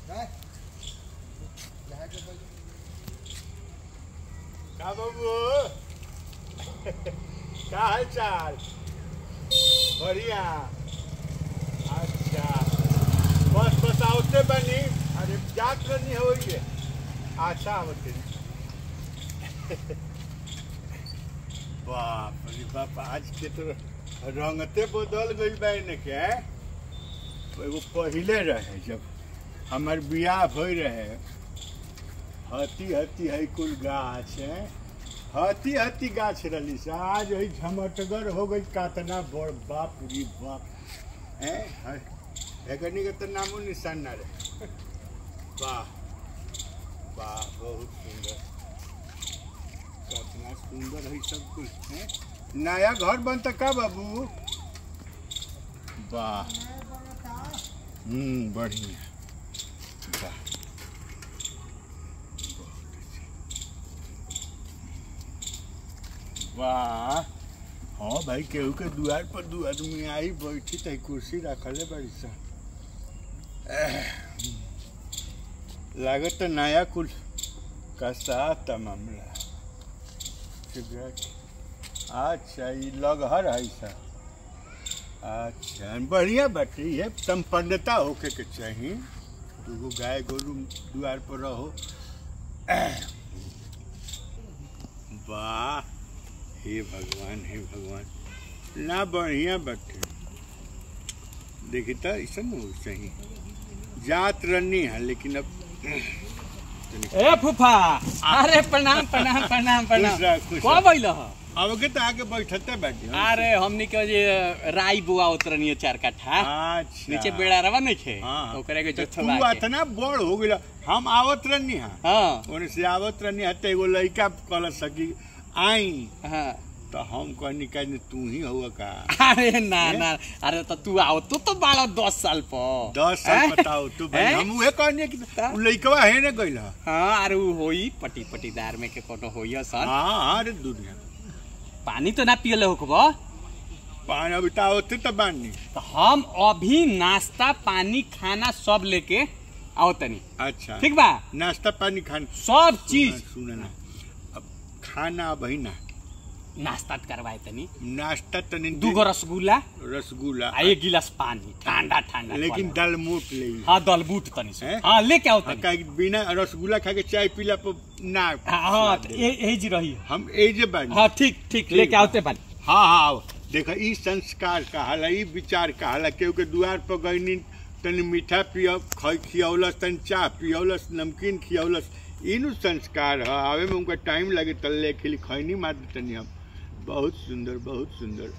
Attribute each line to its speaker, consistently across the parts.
Speaker 1: का बाबू का हाल चाल बढ़िया अच्छा बस बस आवते बनी अरे जात नहीं हो ये अच्छा आवते बाप रे बाप आज के तो रंगते बदल गई बहन के एगो पहिले रहे जब हमार बियाह भई रहे हती हती है कुल गाछ है हती हती गाछ रही से आज है झमटगर हो गई कातना बड़ बाप री बाप है एकनी के तो नामो निशान ना रहे वाह वाह बहुत सुंदर कितना सुंदर है सब कुछ है नया घर बनता का बाबू वाह हम्म बढ़िया वाह वाह हाँ भाई केहू के दुआर पर दू आदमी आई बैठी त कुर्सी रखले बड़ी सा लागत नया कुल का साथ मामला सिगरेट अच्छा ये लगहर है सा अच्छा बढ़िया बाटे ये संपन्नता होके के चाहिए दूगो गाय गोरू दुआर पर रहो वाह हे भगवान हे भगवान ना बढ़िया बाटे देखी तो ऐसा न हो सही जात रनी है लेकिन अब
Speaker 2: ए फूफा अरे प्रणाम प्रणाम प्रणाम प्रणाम
Speaker 1: खुश रह, खुश
Speaker 2: कब
Speaker 1: रह।
Speaker 2: अइल ह
Speaker 1: अब के तो आके बैठते बैठे
Speaker 2: अरे हमनी के जे राई बुआ उतरनी चार कट्ठा
Speaker 1: अच्छा
Speaker 2: नीचे बेड़ा रवा नहीं थे
Speaker 1: हाँ
Speaker 2: ओकरे के
Speaker 1: तो
Speaker 2: जो
Speaker 1: तू अतना बड़ हो गया हम आवत रहनी है
Speaker 2: हां
Speaker 1: ओने से आवत रहनी है तो एगो लड़का कल सकी आई
Speaker 2: हां
Speaker 1: तो हम कहनी कहनी तू ही हुआ का
Speaker 2: अरे ना ना अरे तो तू आओ तू तो बाड़ा दस साल पर
Speaker 1: दस साल
Speaker 2: हैं?
Speaker 1: बताओ तू भाई
Speaker 2: हैं?
Speaker 1: हम उहे कहनी कि
Speaker 2: ता?
Speaker 1: उ लड़कवा है ना गइल है
Speaker 2: हाँ अरे उ होई पटी पटीदार में के कोनो होई सन
Speaker 1: हाँ हाँ रे दुनिया
Speaker 2: पानी तो ना पियले होकब
Speaker 1: पानी अभी तो आवते तो बानी
Speaker 2: तो हम अभी नाश्ता पानी खाना सब लेके आओ तनी
Speaker 1: अच्छा
Speaker 2: ठीक बा
Speaker 1: नाश्ता पानी खान
Speaker 2: सब चीज
Speaker 1: सुन ना अब खाना अब है ना
Speaker 2: नाश्ता करवाए तनी
Speaker 1: नाश्ता तनी
Speaker 2: दूगो रसगुल्ला
Speaker 1: रसगुल्ला
Speaker 2: आ एक गिलास पानी ठंडा ठंडा
Speaker 1: लेकिन दाल मोट ले
Speaker 2: हाँ दलबूट तनी से
Speaker 1: हैं?
Speaker 2: हाँ लेके आओ
Speaker 1: हाँ,
Speaker 2: तनी
Speaker 1: काहे कि बिना रसगुल्ला खा के चाय पीला पर ना
Speaker 2: हाँ हाँ तो ए- यही जी रही
Speaker 1: हम एजे बानी
Speaker 2: हाँ ठीक ठीक लेके आओते पानी
Speaker 1: हाँ हाँ आओ देखो ई संस्कार कहाला ई विचार कहाला केहू के दुआर पर गईनी तनी मीठा पिय खियौलस तनी चाह पियौलस नमकीन खियौलस इनु संस्कार है आवे में उनका टाइम लगे तल्ले खिली खैनी मार तनी हम बहुत सुंदर बहुत सुंदर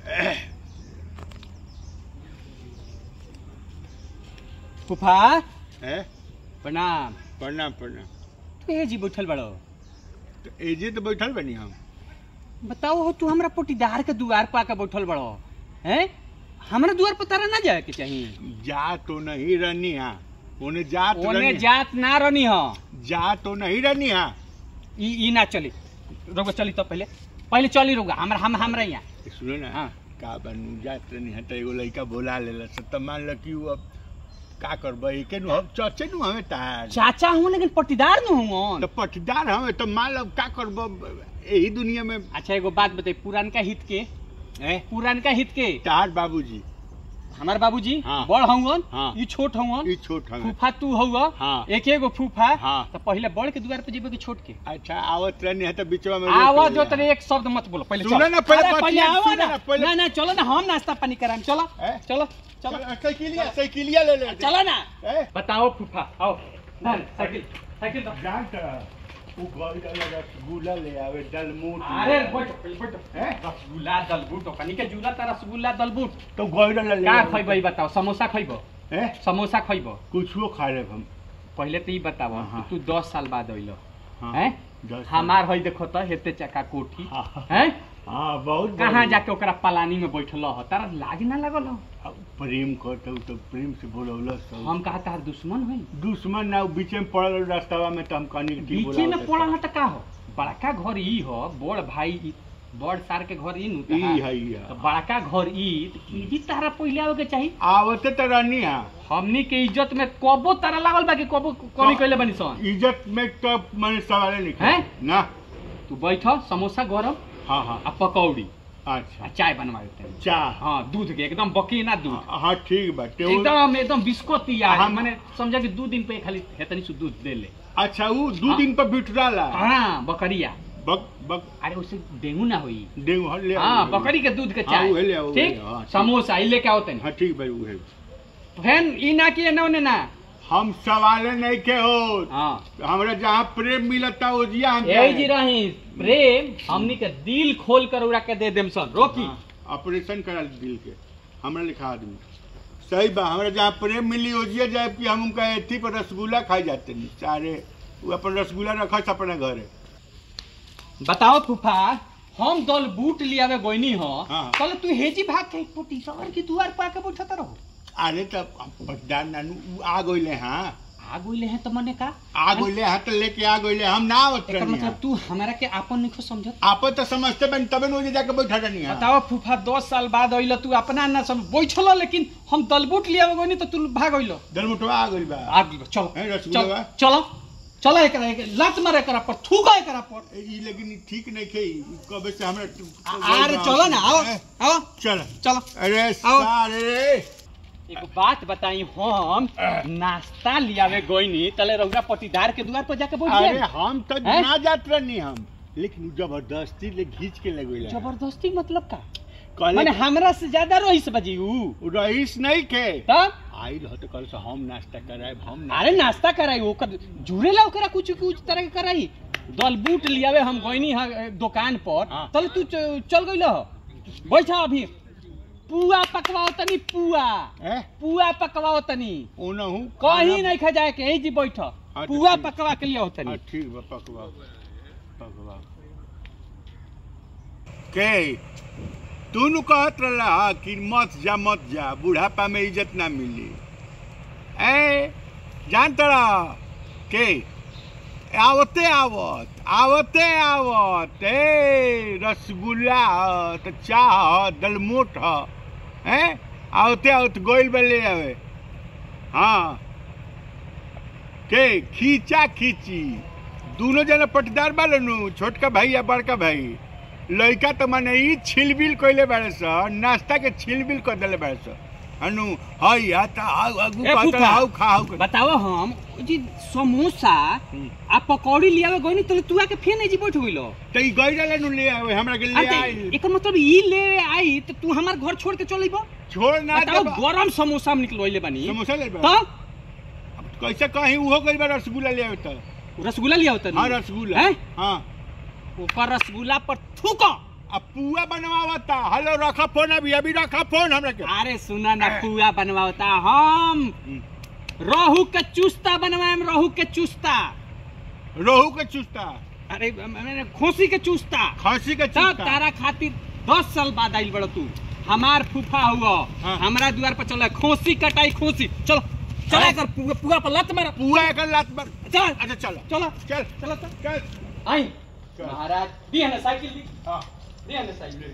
Speaker 2: फूफा
Speaker 1: है
Speaker 2: प्रणाम
Speaker 1: प्रणाम प्रणाम
Speaker 2: तू ये जी बैठल बड़ो
Speaker 1: तो एजे तो बैठल बनी हम
Speaker 2: बताओ हो तू हमरा पोटीदार के दुआर पर आके बैठल बड़ो हैं हमरा दुआर पर तारा ना जाए के चाहिए
Speaker 1: जा तो नहीं रहनी हा ओने जात
Speaker 2: ओने
Speaker 1: रहनी
Speaker 2: जात ना रहनी हो
Speaker 1: जा तो नहीं रहनी हा
Speaker 2: ई ई ना चली रोगो चली तो पहले पहले चली रोगा हमरा हम हमरा यहाँ
Speaker 1: सुनो ना
Speaker 2: हाँ।
Speaker 1: का बनू जात रहनी हा तो एगो लड़का बोला लेला से तो मान ल कि उ अब का करबै के नु हम चचे नु हमें तार
Speaker 2: चाचा हूँ लेकिन पटीदार न हूँ
Speaker 1: तो पटदार हमें तो मान लो का करब यही दुनिया में
Speaker 2: अच्छा एगो बात बताई पुरानका हित के
Speaker 1: हैं
Speaker 2: पुरानका हित के
Speaker 1: तार बाबूजी
Speaker 2: हमार बाबूजी
Speaker 1: हाँ।
Speaker 2: बड़ हवन
Speaker 1: हाँ।
Speaker 2: ई छोट हवन
Speaker 1: ई छोट हमें
Speaker 2: फूफा तू हउआ
Speaker 1: हाँ।
Speaker 2: एक एगो फूफा
Speaker 1: हाँ।
Speaker 2: तो पहले बड़ के दुआर पे जेबे कि छोट के
Speaker 1: अच्छा आवत रहनी है तो बीचवा में रोक
Speaker 2: आवाज
Speaker 1: लेला।
Speaker 2: जो तने एक शब्द मत बोलो पहले
Speaker 1: सुनो
Speaker 2: चलो।
Speaker 1: ना, पहले
Speaker 2: अरे,
Speaker 1: बतिया,
Speaker 2: आवा
Speaker 1: सुनो
Speaker 2: ना
Speaker 1: ना, पहले-
Speaker 2: ना ना चलो ना हम नाश्ता पानी कराएं चलो
Speaker 1: हैं?
Speaker 2: चलो चलो
Speaker 1: चलो साइकिलिया साइकिलिया ले ले
Speaker 2: चलो ना
Speaker 1: हैं?
Speaker 2: बताओ फूफा आओ ना, साइकिल साइकिल दो।
Speaker 1: जान त उ गई वाला रसगुल्ला ले आवे डलमूट ले
Speaker 2: अरे
Speaker 1: आवे।
Speaker 2: बैठो बैठो
Speaker 1: हैं?
Speaker 2: रसगुल्ला दलबूट ओकनी के जुला ता रसगुल्ला दलबूट
Speaker 1: तो गई वाला ले
Speaker 2: का
Speaker 1: आवे।
Speaker 2: खइबो ई बताओ समोसा खइबो
Speaker 1: हैं?
Speaker 2: समोसा खइबो
Speaker 1: कुछो खा लेब हम
Speaker 2: पहले तो ई बताओ
Speaker 1: हाँ।
Speaker 2: तू 10 साल बाद अइलो
Speaker 1: हाँ।
Speaker 2: हैं
Speaker 1: दस साल।
Speaker 2: हमार हई देखो तो हेते चका कोठी
Speaker 1: हाँ।
Speaker 2: हैं
Speaker 1: हाँ बहुत
Speaker 2: कहाँ
Speaker 1: बढ़िया।
Speaker 2: जाके ओकरा पलानी में बैठल हो तारा लाज ना लगल हो
Speaker 1: अब प्रेम करते तो प्रेम से बोलौलस सब।
Speaker 2: हम कहा तार दुश्मन हई
Speaker 1: दुश्मन ना उ बीच में पड़ल रास्तावा में तो हम कहनी कि
Speaker 2: बीचे में पड़ल ह त का हो बड़का घर ई हो बड़ भाई ई बड़ सार के घर ई नु
Speaker 1: ई
Speaker 2: तहार।
Speaker 1: है ई है।
Speaker 2: तो बड़का घर ई तो ई भी तारा पहिले आवे के चाहिए
Speaker 1: आवते तो रहनी है
Speaker 2: हमनी के इज्जत में कबो तारा लागल बा कि कबो कमी कइले बनी सन
Speaker 1: इज्जत में तो मैंने सवाल नहीं
Speaker 2: हैं?
Speaker 1: ना
Speaker 2: तू बैठ समोसा गरम
Speaker 1: हाँ हाँ
Speaker 2: आ पकौड़ी आ
Speaker 1: अच्छा
Speaker 2: चाय बनवा देते
Speaker 1: चाह
Speaker 2: हाँ दूध के एकदम बकी ना दूध
Speaker 1: हाँ ठीक बा टेबल
Speaker 2: एकदम एकदम बिस्कुट यार
Speaker 1: हम-
Speaker 2: माने समझा कि दू दिन पे खाली हेतनी सु दूध दे ले
Speaker 1: अच्छा वो दो
Speaker 2: हाँ।
Speaker 1: दिन पर बिठराला
Speaker 2: हाँ बकरिया
Speaker 1: बक बक
Speaker 2: अरे उससे डेंगू ना हुई
Speaker 1: डेंगू हाँ ले आओ,
Speaker 2: हाँ
Speaker 1: ले आओ।
Speaker 2: बकरी के दूध के
Speaker 1: हाँ,
Speaker 2: चाय
Speaker 1: उहे ले आओ, उहे
Speaker 2: ठीक
Speaker 1: ले आओ, हाँ, ठीक।
Speaker 2: समोसा ई लेके आओ तनी
Speaker 1: हाँ ठीक भाई वो है
Speaker 2: फेन ई ना कि एने ओने ना
Speaker 1: हम सवाले नहीं के हो
Speaker 2: हाँ
Speaker 1: हमरा जहाँ प्रेम मिलता वो जिया हम
Speaker 2: यही जी रही प्रेम हमनी के दिल खोल कर उड़ा के दे देम सन रोकी
Speaker 1: हाँ, ऑपरेशन करा ली दिल के हमरा लिखा आदमी सही बा हमरा जहाँ प्रेम मिली हो जिया जाए कि हम उनका एथी पर रसगुल्ला खाई जाते नहीं सारे वो अपन रसगुल्ला रखा अपने घरे
Speaker 2: बताओ फूफा हम दल बूट लियावे गोइनी हो
Speaker 1: हाँ।
Speaker 2: कल तू हेजी भाग के पोटी सवर की दुआर पर आके बैठत रहो
Speaker 1: अरे तब पटदार नानू उ आ गइले हाँ
Speaker 2: आ गइले हैं तो मने का
Speaker 1: आ गइले हाँ तो लेके आ गइले हम ना आवत
Speaker 2: एकर
Speaker 1: रहनी
Speaker 2: मतलब तू हमरा के आपन नहीं समझत
Speaker 1: आप तो समझते बन तबे न जाके बैठा रहनी हाँ
Speaker 2: बताओ फूफा दस साल बाद अइल तू अपना ना सब बैठल लेकिन हम दलबूट लियावे गोइनी तो तू भाग अइल
Speaker 1: दलमुटवा आ गइल बा
Speaker 2: आ गइल चलो
Speaker 1: हैं, रसगुल्ला
Speaker 2: चलो
Speaker 1: बा?
Speaker 2: चलो चलो एकरा एक लात मारे एकरा पर थूका एकरा पर
Speaker 1: ए, ई लेकिन ई ठीक नहीं खे ई कबे से हमरा
Speaker 2: आ- अरे चलो ना आओ
Speaker 1: हैं,
Speaker 2: आओ
Speaker 1: चल
Speaker 2: चलो
Speaker 1: अरे
Speaker 2: आओ।
Speaker 1: सारे
Speaker 2: एगो बात बताई हम नाश्ता लियावे गोइनी तले रउरा पटीदार के दुआर पर जाके बैठ
Speaker 1: अरे
Speaker 2: गए
Speaker 1: हम तो
Speaker 2: हैं?
Speaker 1: ना जात रहनी हम लेकिन उ जबरदस्ती ले घींच के लगवे
Speaker 2: जबरदस्ती मतलब का
Speaker 1: कहले
Speaker 2: माने हमरा से ज्यादा रईस बजी ऊ
Speaker 1: उ रईस नहीं के
Speaker 2: तब
Speaker 1: आइल हो तो कल से हम नाश्ता कराए हम ना-
Speaker 2: अरे नाश्ता कराई ओकर जुड़ेला ओकरा कुछ कुछ तरह के कराई दल बूट लियावे हम गइनी हा दुकान पर
Speaker 1: हाँ।
Speaker 2: तले तू च- चल गइल हो बैठा अभी पुआ पकवाओ तनी पुआ
Speaker 1: हैं?
Speaker 2: पुआ पकवाओ तनी
Speaker 1: ओनहु
Speaker 2: कहीं नहीं खा जाए के यही जी बैठ
Speaker 1: तो
Speaker 2: पुआ
Speaker 1: ठीक।
Speaker 2: पकवा के लिए
Speaker 1: हाँ,
Speaker 2: तनी
Speaker 1: ठीक बा पकवा पकवा के तू नु कहत रहा कि मत जा मत जा बुढ़ापा में इज्जत ना मिली ए जानत रहा के आवते आवत आवते आवत ए रसगुल्ला ह त चाह ह दलमोट ह हैं आवते आवत गोइल बा ले आवे हाँ के खींचा खींची दोनों जना पटदार बाले नु छोटका भाई या बड़का भाई लड़का तो माने ई छिलबिल कइले बाड़े स नाश्ता के छिलबिल कर देले बाड़े स अनु हई या ता हाउ अगु
Speaker 2: ए,
Speaker 1: कहत
Speaker 2: फूफा।
Speaker 1: हाउ खाओ
Speaker 2: बताओ हम जी समोसा
Speaker 1: हम्म।
Speaker 2: आ पकौड़ी लियावे गइनी तो तू आके फेन जी बैठ गइलो
Speaker 1: त ई गई डाले नु ले आवे हमरा के ले
Speaker 2: अरे
Speaker 1: आई
Speaker 2: एकर मतलब ई ले आई तो तू हमार घर छोड़ के चल अइबो
Speaker 1: छोड़ ना
Speaker 2: बताओ
Speaker 1: दे
Speaker 2: गरम समोसा हम निकलवाइले बानी
Speaker 1: समोसा ले बा
Speaker 2: तब
Speaker 1: अब कैसे कहीं उहो गई बा रसगुल्ला ले आवे त
Speaker 2: रसगुल्ला लिया होता
Speaker 1: हां रसगुल्ला
Speaker 2: हैं?
Speaker 1: हां
Speaker 2: ऊपर रसगुल्ला पर थूको
Speaker 1: अब पुआ बनवावता हेलो रखा फोन अभी अभी रखा फोन हमरा के
Speaker 2: अरे सुना ना पुआ बनवाता हम रोहू के चुस्ता बनवाएम रोहू के चुस्ता
Speaker 1: रोहू के चुस्ता
Speaker 2: अरे मैंने खोसी के चुस्ता
Speaker 1: खसी के
Speaker 2: तब
Speaker 1: चुस्ता
Speaker 2: तारा खातिर दस साल बाद आइल बड़ तू हमार फूफा हुआ
Speaker 1: हाँ।
Speaker 2: हमरा द्वार पर चला खोसी कटाई खोसी चलो चला
Speaker 1: हाँ।
Speaker 2: कर पुआ, पुआ पर लत मार
Speaker 1: पुआ एक लात मार
Speaker 2: चल
Speaker 1: अच्छा चलो
Speaker 2: चलो
Speaker 1: चल
Speaker 2: चलो चल
Speaker 1: चल
Speaker 2: आई
Speaker 1: चल।
Speaker 2: महाराज दी है ना साइकिल दी
Speaker 1: हाँ
Speaker 2: दी है ना साइकिल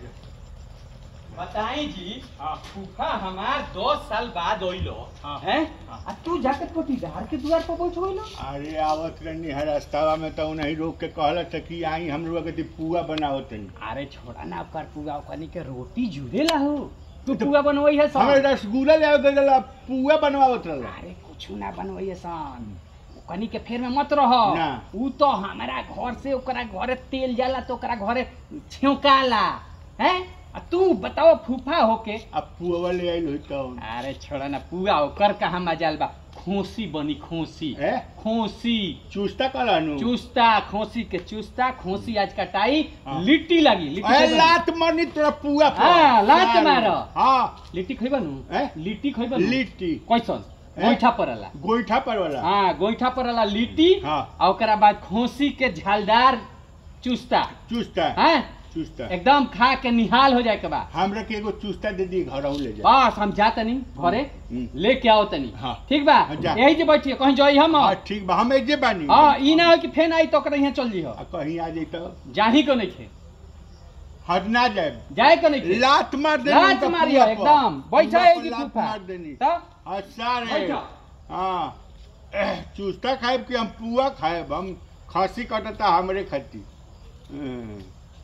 Speaker 2: बताई जी
Speaker 1: हाँ
Speaker 2: फूफा हमार दस साल बाद ओइलो
Speaker 1: हाँ।
Speaker 2: हैं
Speaker 1: हाँ।
Speaker 2: आ तू जाके पटीदार के द्वार पर बैठ गइलो
Speaker 1: अरे आवत रहनी है रास्तावा में तो नहीं रोक के कहल था कि आई हम लोग के पुआ बनाओ तनी
Speaker 2: अरे छोड़ा ना ओकर पुआ ओकनी के रोटी जुड़ेला हो तू पुआ बनवई है
Speaker 1: हमें
Speaker 2: सन
Speaker 1: रसगुल्ला ले आवे गला पुआ बनवावत रहला
Speaker 2: अरे कुछ ना बनवई है सन ओकनी के फेर में मत रह
Speaker 1: ना।
Speaker 2: ऊ तो हमारा घर से ओकरा घरे तेल जाला तो ओकरा घरे छेउकाला हैं आ तू बताओ फूफा होके
Speaker 1: अब पुआ ले आइल होई तो
Speaker 2: अरे छोड़ा ना पुआ ओकर कहाँ मजाल बा खोसी बनी खोसी
Speaker 1: ए
Speaker 2: खोसी
Speaker 1: चुस्ता कला नु
Speaker 2: चुस्ता खोसी के चुस्ता खोसी आज कटाई
Speaker 1: हाँ।
Speaker 2: लिट्टी लगी लिट्टी
Speaker 1: ए
Speaker 2: खइबा नु?
Speaker 1: लात मरनी तोरा पुआ पर
Speaker 2: हाँ, लात
Speaker 1: सारू।
Speaker 2: मारो।
Speaker 1: हाँ
Speaker 2: लिट्टी खइबा नु
Speaker 1: ए?
Speaker 2: लिट्टी खइबा नु
Speaker 1: लिट्टी
Speaker 2: कैसन
Speaker 1: ए?
Speaker 2: गोइठा परला
Speaker 1: गोईठा पर वाला
Speaker 2: हाँ गोइठा परला लिट्टी
Speaker 1: हाँ।
Speaker 2: आ ओकरा बाद खोसी के झालदार चुस्ता
Speaker 1: चुस्ता
Speaker 2: हैं
Speaker 1: चुस्ता
Speaker 2: एकदम खा के निहाल हो जाए के बाद
Speaker 1: हमरा के एगो चुस्ता दे दी घर ले जा
Speaker 2: बस हम जा तनी घरे
Speaker 1: हम्म।
Speaker 2: लेके आओ तनी
Speaker 1: हाँ।
Speaker 2: ठीक बा
Speaker 1: हाँ, जा।
Speaker 2: यही जे बैठिए कहीं जाई हम
Speaker 1: हाँ ठीक बा हम एजे बानी
Speaker 2: हाँ ई ना हो कि फेन आई तो ओकरा यहाँ चल जी
Speaker 1: आ कहीं आ जाई तो
Speaker 2: जाही को नहीं खे
Speaker 1: हट ना जाए
Speaker 2: जाए के नहीं
Speaker 1: लात मार देनी
Speaker 2: लात
Speaker 1: उनका
Speaker 2: मारियो
Speaker 1: पुआ पर।
Speaker 2: एकदम बैठा
Speaker 1: उनका
Speaker 2: है
Speaker 1: पर
Speaker 2: जी
Speaker 1: लात
Speaker 2: फूफा
Speaker 1: मार देनी
Speaker 2: तो
Speaker 1: अच्छा रे
Speaker 2: बैठा
Speaker 1: हाँ एह, चूस्ता खाएब कि हम पुआ खाएब हम खांसी कटता हमरे खती हम्म।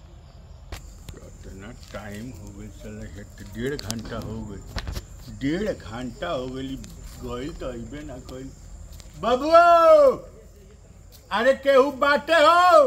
Speaker 1: कितना टाइम हो गई चल हेत डेढ़ घंटा हो गई डेढ़ घंटा हो गई गई तो अबे ना कई बबुओ अरे केहू बाटे हो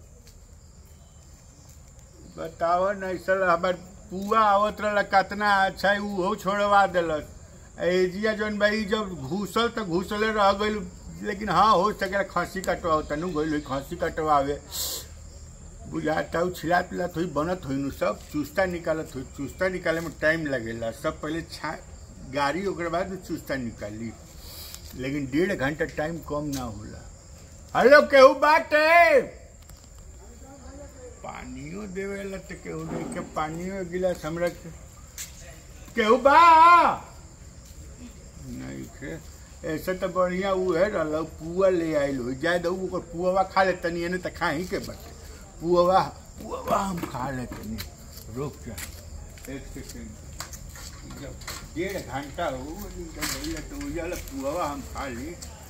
Speaker 1: बताओ नहीं सर हमार पुआ आवत रहल कितना अच्छा है उहो छोड़वा दिलक एजिया जौन भाई जब घुसल तो घुसले रह गइल लेकिन हाँ हो सके खसी कटवा तनु गइल होई खसी कटवावे बुझाता उ छिलात पिलात हुई बनत हुई नु सब चुस्ता निकालत हुई चुस्ता निकाले में टाइम लगेला सब पहले छा गाड़ी ओकरे बाद में चुस्ता निकाली लेकिन डेढ़ घंटा टाइम कम ना होला हेलो केहू बाटे पानियो देवेला तो केहू नहीं के पानियो एक गिलास हमरा के केहू बा नहीं के ऐसे तो बढ़िया उ है रहल पुआ ले आइल हो जाए दो ओकर पुआवा खा ले तनी एने तो खा ही के बटे पुआवा पुआवा हम खा ले तनी रुक जा एक सेकंड जब डेढ़ घंटा हो गइल तो उजाला पुआवा हम खा ली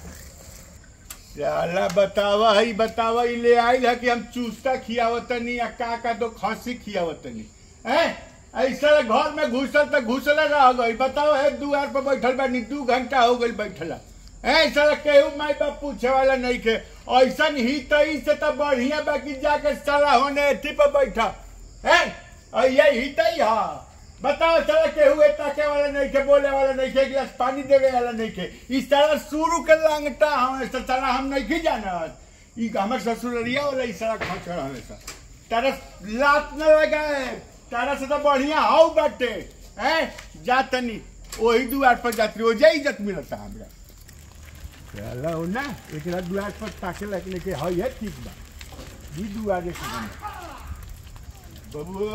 Speaker 1: साला बतावा ही बतावा ही ले आइल है कि हम चूस्ता खियावतनी या का का तो खसी खियावतनी हैं ऐसा घर में घुसल तो घुसल रह गई बताओ है दुआर पर बैठल बानी दू घंटा हो गई बैठला ऐसा केहू माई बाप पूछे वाला नहीं के ऐसा ही तई से तो बढ़िया बाकी जाके साला होने एथी पर बैठा है ये ही तई हा बताओ साला केहू ए ताके वाला नहीं के बोले वाला नहीं के एक गिलास पानी देवे वाला नहीं के इस साला शुरू के लांगटा हम ऐसा साला हम नहीं की जानत ई हमर ससुररिया वाला इस साला खचड़ हमेशा तारा लात न लगाए तारा से तो बढ़िया हाउ बाटे हैं जातनी वही दुआर पर जाती हो जाई इज्जत मिलता हमरा चला हो ना एक रात दुआर पर ताके लगने के हई है ठीक बा दी दुआरे से बना। बबू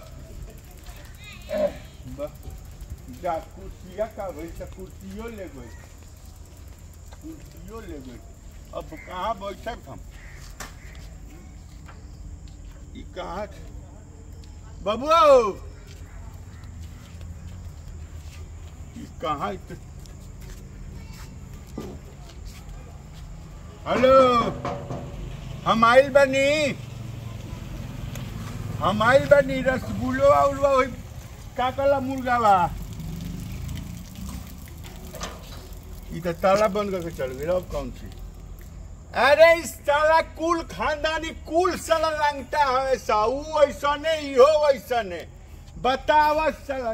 Speaker 1: एह, ब- जा कुर्सिया का भई से कुर्सियो ले गई कुर्सियो ले गई अब कहाँ बैठक हम ई कहाँ बबू ई कहाँ इत- हेलो हम आइल बनी हम आइल बनी रसगुल्लो उलवा होई का कला मुर्गा बा ई तो ताला बंद करके चल गई अब कौन सी अरे इस साला कुल खानदानी कुल साला लंगटा हमेशा ऊ ऐसा नहीं हो वैसा ने बतावा साला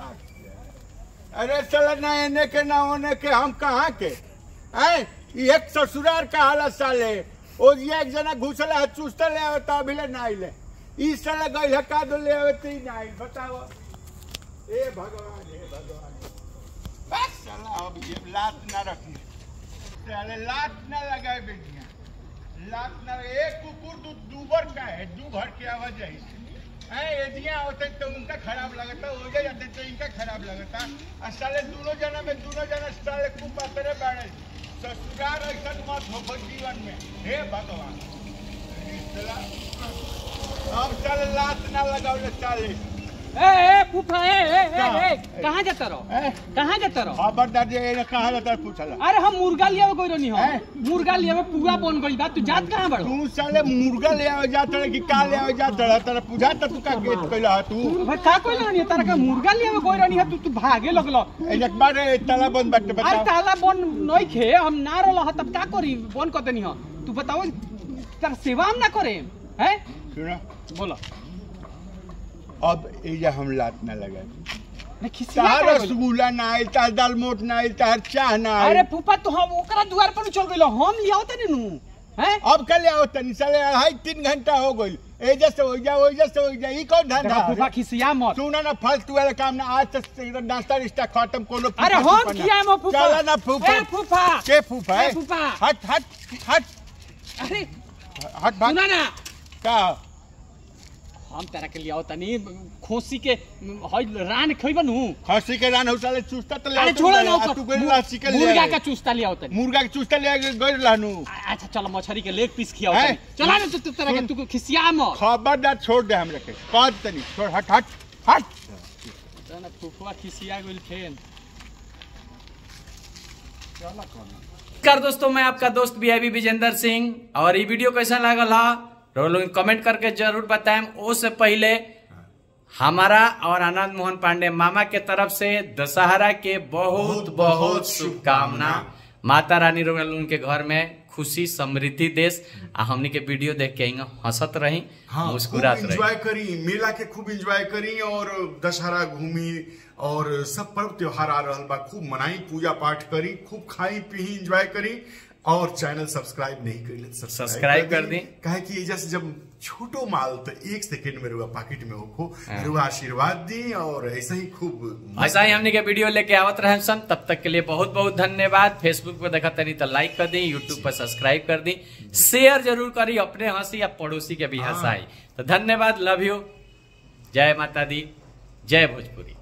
Speaker 1: अरे साला ना एने के ना होने के हम कहाँ के हैं ई एक ससुरार का हालत साले ओ ये एक जना घुसला है चुस्ता ले आवे तो अभी ले ना आइले ई साला गई है का दो ले आवे तो ही ना आई बताओ ए भगवान हे भगवान बस साला अब ये लात ना रखनी साले लात ना लगाए बेटिया लात ना एक कुकुर दू दूबर का है दू घर की आवाज है है एजिया होते तो उनका खराब लगता हो गया जाते तो इनका खराब लगता और साले दोनों जना में दोनों जना साले खूब पातरे बाड़े ससुराल ऐसा मत हो जीवन में हे भगवान इस साला- अब साले लात ना लगाओ साले
Speaker 2: ए ए फूफा ए ए ए,
Speaker 1: क्या?
Speaker 2: ए कहाँ जाता रहो
Speaker 1: हैं?
Speaker 2: कहाँ जाता रहो
Speaker 1: खबरदार जे ये कहाँ रहता है पूछला
Speaker 2: अरे हम मुर्गा लिया कोई रही हो
Speaker 1: हैं?
Speaker 2: मुर्गा लिया पूरा बन गई बात तू जात कहाँ बड़ो
Speaker 1: तू साले मुर्गा ले आवे जात रहे कि का ले आवे जात रहे तेरा पूजा त तू का गेट कइला ह तू
Speaker 2: भाई का कोई रही तारा का मुर्गा लिया कोई रही है तू तू भागे लगलो
Speaker 1: एक बार ए ताला बंद बाटे
Speaker 2: अरे
Speaker 1: बताओ
Speaker 2: ताला बन नहीं खे हम ना रहो तब का करी बन कर देनी हो तू बताओ तार सेवा हम ना करे हैं
Speaker 1: सुनो
Speaker 2: बोलो
Speaker 1: अब एजा हम लात ना लगा
Speaker 2: मैं खिसिया
Speaker 1: तार
Speaker 2: का गइलो?
Speaker 1: रसगुल्ला ना आइल तार दाल मोट ना आइल तार चाह ना
Speaker 2: अरे
Speaker 1: आइल
Speaker 2: फूफा तू हम ओकरा द्वार पर चल गइलो हम लियाओ तनी नु हैं
Speaker 1: अब कल आओ तनी साले अढ़ाई तीन घंटा हो गइल एजा से हो जा ओजा से हो जा ई कौन धंधा
Speaker 2: देखो फूफा
Speaker 1: है?
Speaker 2: खिसिया मत
Speaker 1: सुना ना फालतू वाला काम ना आज तक एकदम नाश्ता रिश्ता खत्म कोनो
Speaker 2: अरे
Speaker 1: फूफा
Speaker 2: हम
Speaker 1: फूफा ना।
Speaker 2: किया मो फूफा
Speaker 1: चला ना फूफा
Speaker 2: ए फूफा
Speaker 1: के फूफा
Speaker 2: ए
Speaker 1: है
Speaker 2: फूफा
Speaker 1: हट हट हट
Speaker 2: अरे
Speaker 1: हट भाग
Speaker 2: सुना ना
Speaker 1: का
Speaker 2: हम तारा के लियाओ तनी खोसी के हई रान खइबा नु
Speaker 1: खसी के रान उसाले चुस्ता तो ले
Speaker 2: अरे
Speaker 1: आवत
Speaker 2: छोड़ो
Speaker 1: रहे,
Speaker 2: ना
Speaker 1: आ
Speaker 2: ओकर
Speaker 1: तू गइल रहा चिकन ले
Speaker 2: मुर्गा
Speaker 1: आए।
Speaker 2: का चूस्ता लियाओ तनी
Speaker 1: मुर्गा के चुस्ता ले आके गइल रहनु
Speaker 2: आ- अच्छा चलो मछली के लेग पीस खियाओ
Speaker 1: हैं?
Speaker 2: तनी चला ना तू तू तरह के तू खिसिया मत
Speaker 1: खबरदार छोड़ दे हमरा के कह तनी छोड़ हट हट हट
Speaker 2: ना फुफुआ खिसिया गइल फेन
Speaker 3: नमस्कार दोस्तों मैं आपका दोस्त बी विजेंद्र सिंह और ये वीडियो कैसा लागल हा रउआ लोग कमेंट करके जरूर बताएं उससे पहले हमारा और आनंद मोहन पांडे मामा के तरफ से दशहरा के बहुत बहुत शुभकामना माता रानी रउआ लोगन के घर में खुशी समृद्धि देश आ हमनी के वीडियो देख के हिंगा हंसत रही
Speaker 4: हाँ
Speaker 3: मुस्कुरात
Speaker 4: खूब
Speaker 3: रही
Speaker 4: एंजॉय करी मेला के खूब एंजॉय करी और दशहरा घूमी और सब पर्व त्योहार आ रहल बा खूब मनाई पूजा पाठ करी खूब खाई पी एंजॉय करी और चैनल सब्सक्राइब नहीं करी
Speaker 3: सब्सक्राइब कर दी।
Speaker 4: काहे कि एजा से जब छोटो माल तो एक सेकंड में रुआ पॉकेट में होखो
Speaker 3: हाँ।
Speaker 4: रुआ आशीर्वाद दी और ऐसा ही खूब
Speaker 3: ऐसा ही हमने के वीडियो लेके आवत रहे सन तब तक के लिए बहुत बहुत धन्यवाद फेसबुक पे देखा तनी तो लाइक कर दी यूट्यूब पर सब्सक्राइब कर दी शेयर जरूर करी अपने हंसी या पड़ोसी के भी
Speaker 4: हाँ।
Speaker 3: हंसाई तो धन्यवाद लव यू जय माता दी जय भोजपुरी